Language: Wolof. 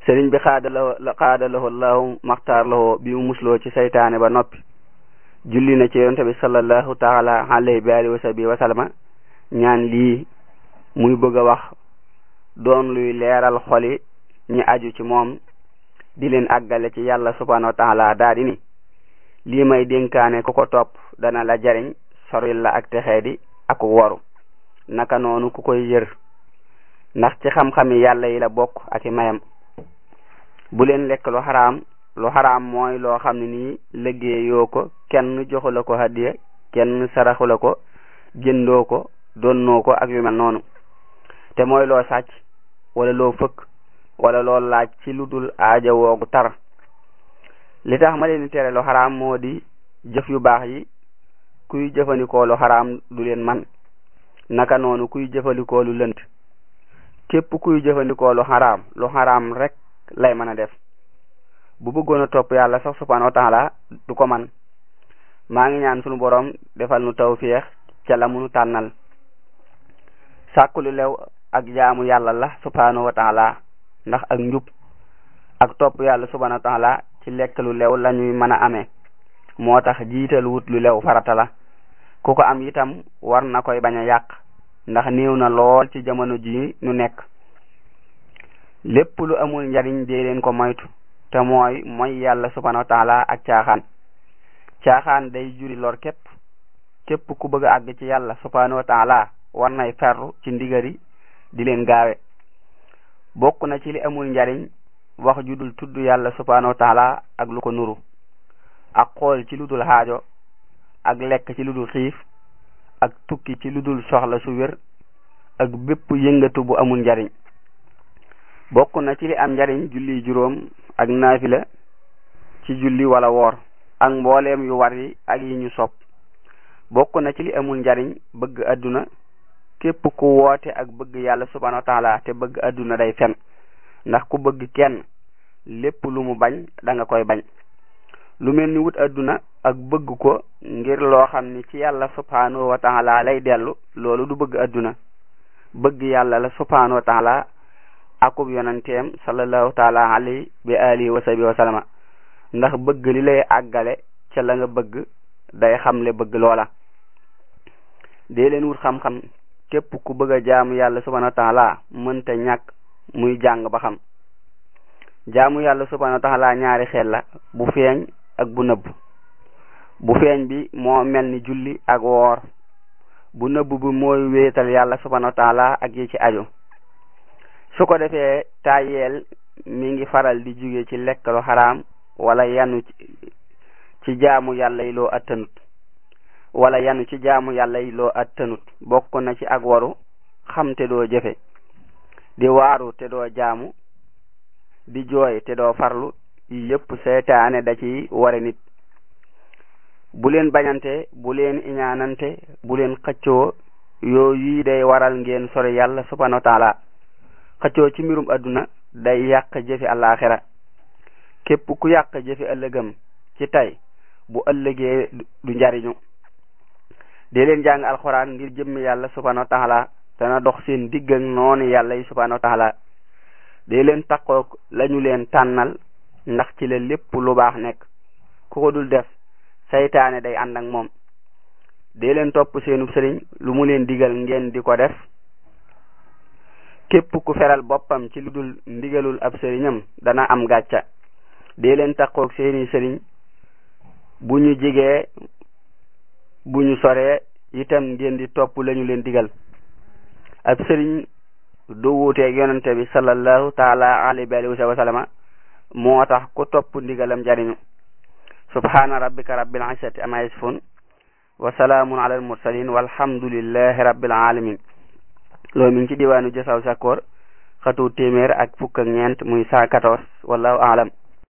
sëriñ bi xaadalao xaadalahoo lahu maxtaar lahoo bi mu musloo ci saytaane ba noppi julli na ci yonte bi sallallahu taala alayhi bi alihi wa sahbi wa sallama ñaan lii muy bëgg a wax doon luy leeral xoli ñi aju ci moom di leen àggale ci yàlla subhanahu wa taala daa di ni lii may dénkaane ku ko topp dana la jariñ soril la ak texee di ak woru naka noonu ku koy yër ndax ci xam-xami yàlla yi la bokk ak i mayam bu leen lekk lu xaraam lu xaraam mooy loo xam ne nii liggéeyoo ko kenn joxu la ko hadiya kenn saraxu la ko jëndoo ko donnoo ko ak yu mel noonu te mooy loo sàcc wala loo fëkk wala loo laaj ci lu dul aaja woogu tar li tax ma leen di tere lu xaraam moo di jëf yu baax yi kuy jëfandikoo lu xaraam du leen man naka noonu kuy jëfandikoo lu lënt képp kuy jëfandikoo lu xaraam lu xaraam rek lay mën a def bu bëggoon a topp yàlla sax subhanahu wa taala du ko man maa ngi ñaan sunu borom defal nu tawfiix ca la munu tànnal sàkku lu lew ak jaamu yàlla la subhanahu wa taala ndax ak njub ak topp yàlla subhanahu wa taala ci lekk lu lew la ñuy mën a amee moo tax jiital wut lu lew farata la ku ko am itam war na koy bañ a yàq ndax néew na lool ci jamono ji nu nekk lépp lu amul njariñ dee leen ko moytu te mooy mooy yàlla subhanahu wa taala ak caaxaan caaxaan day juri lor képp képp ku bëgg a àgg ci yàlla subhanahu wa taala war nay ferru ci ndigari di leen gaawe bokk na ci li amul njariñ wax ju dul tudd yàlla subhanahu wa taala ak lu ko nuru ak xool ci lu dul xaajo ak lekk ci lu dul xiif ak tukki ci lu dul soxla su wér ak bépp yëngatu bu amul njariñ bokk na ci li am njariñ julli juróom ak naafila ci julli wala woor ak mbooleem yu war yi ak yi ñu sopp bokk na ci li amul njariñ bëgg adduna képp ku woote ak bëgg yàlla subhanahu wa taala te bëgg adduna day fen ndax ku bëgg kenn lépp lu mu bañ da nga koy bañ lu mel ni wut adduna ak bëgg ko ngir loo xam ni ci yàlla subhanahu wa taala lay dellu loolu du bëgg adduna bëgg yàlla la subhanahu wa taala akub yonanteem sallallahu taala alayhi bi alihi wa sahbi wa sallama ndax bëgg li lay àggale ca la nga bëgg day xamle bëgg loola dee leen wut xam-xam képp ku bëgg a jaamu yàlla subhanahu wa taala mënta ñàkk muy jàng ba xam jaamu yàlla subhanahu wa taala ñaari xel la bu feeñ ak bu nëbb bu feeñ bi moo mel ni julli ak woor bu nëbb bi mooy wéetal yàlla subhanahu wa taala ak yi ci aju su ko defee tayeel mi ngi faral di jóge ci lekk lu xaraam wala yanu ci jaamu yàlla yi loo attanut wala yanu ci jaamu yàlla yi loo attanut bokk na ci ak waru xam te doo jëfe di waaru te doo jaamu di jooy te doo farlu yi yépp seytaane da ci ware nit bu leen bañante bu leen iñaanante bu leen xëccoo yooyu day waral ngeen sori yàlla subhanahu wa taala xëccoo ci mbirum adduna day yàq jëfi àllaaxira képp ku yàq jëfi ëllëgam ci tey bu ëllëgee du njariñu dee leen jàng alxuraan ngir jëmmi yàlla subhanahu wa taala dana dox seen digg ak noonu yàlla yi subhanahu wa taala dee leen takkook lañu leen tànnal ndax ci la lépp lu baax nekk ku ko dul def saytaane day ànd ak moom dee leen topp seenub sëriñ lu mu leen digal ngeen di ko def képp ku feral boppam ci lu dul ndigalul ab sëriñam dana am gàcca dee leen takkook seeni sëriñ bu ñu jigee bu ñu soree itam ngeen di topp lañu leen digal ab sëriñ du wuuteeg yonente bi sallallahu taala alayhi wa sallama moo tax ku topp ndigalam jariñu subhana rabbika rabbil izzati amma yasifun wa salaamun ala al mursalin walhamdulillahi rabbil alamin loolu mi ngi ci diwaanu jasaw sakoor xatu téeméer ak fukk ak ñeent muy cent quatorze wallahu alam